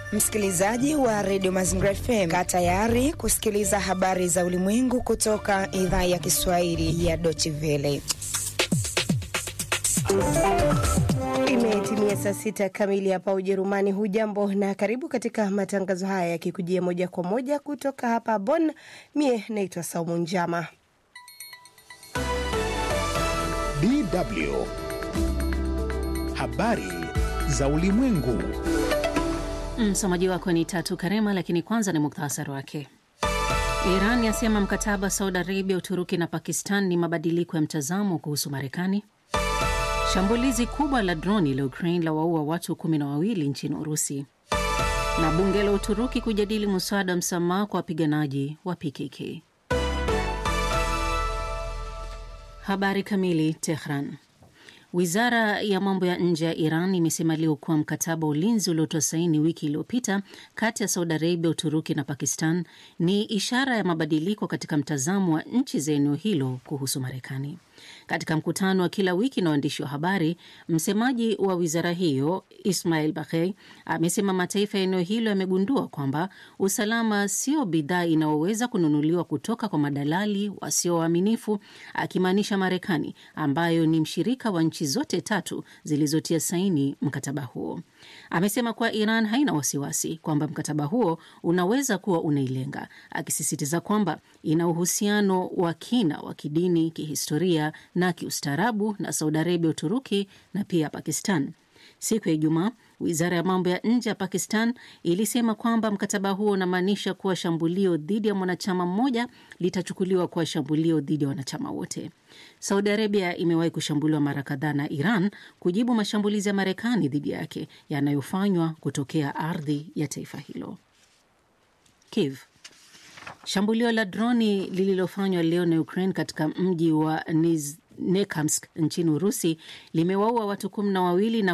Msikilizaji wa redio Mazingira FM, kaa tayari kusikiliza habari za ulimwengu kutoka idhaa ya Kiswahili ya Deutsche Welle. Imetimia saa sita kamili hapa Ujerumani. Hujambo na karibu katika matangazo haya yakikujia moja kwa moja kutoka hapa Bonn. Mie naitwa Saumu Njama. DW habari za ulimwengu. Msomaji wako ni Tatu Karema, lakini kwanza ni muktasari wake. Iran yasema mkataba wa Saudi Arabia, Uturuki na Pakistan ni mabadiliko ya mtazamo kuhusu Marekani. Shambulizi kubwa la droni la Ukraine la waua watu kumi na wawili nchini Urusi, na bunge la Uturuki kujadili mswada wa msamaha kwa wapiganaji wa PKK. Habari kamili. Tehran. Wizara ya mambo ya nje ya Iran imesema leo kuwa mkataba wa ulinzi uliotoa saini wiki iliyopita kati ya Saudi Arabia, Uturuki na Pakistan ni ishara ya mabadiliko katika mtazamo wa nchi za eneo hilo kuhusu Marekani. Katika mkutano wa kila wiki na waandishi wa habari, msemaji wa wizara hiyo Ismail Baghei amesema mataifa ya eneo hilo yamegundua kwamba usalama sio bidhaa inayoweza kununuliwa kutoka kwa madalali wasio waaminifu, akimaanisha Marekani ambayo ni mshirika wa nchi zote tatu zilizotia saini mkataba huo. Amesema kuwa Iran haina wasiwasi kwamba mkataba huo unaweza kuwa unailenga, akisisitiza kwamba ina uhusiano wa kina wa kidini, kihistoria na kiustaarabu na Saudi Arabia, Uturuki na pia Pakistan. Siku ya Ijumaa, wizara ya mambo ya nje ya Pakistan ilisema kwamba mkataba huo unamaanisha kuwa shambulio dhidi ya mwanachama mmoja litachukuliwa kuwa shambulio dhidi ya wanachama wote. Saudi Arabia imewahi kushambuliwa mara kadhaa na Iran kujibu mashambulizi ya Marekani dhidi yake yanayofanywa kutokea ardhi ya taifa hilo. Kiev. Shambulio la droni lililofanywa leo na Ukraine katika mji wa Nizhnekamsk nchini Urusi limewaua watu kumi na wawili na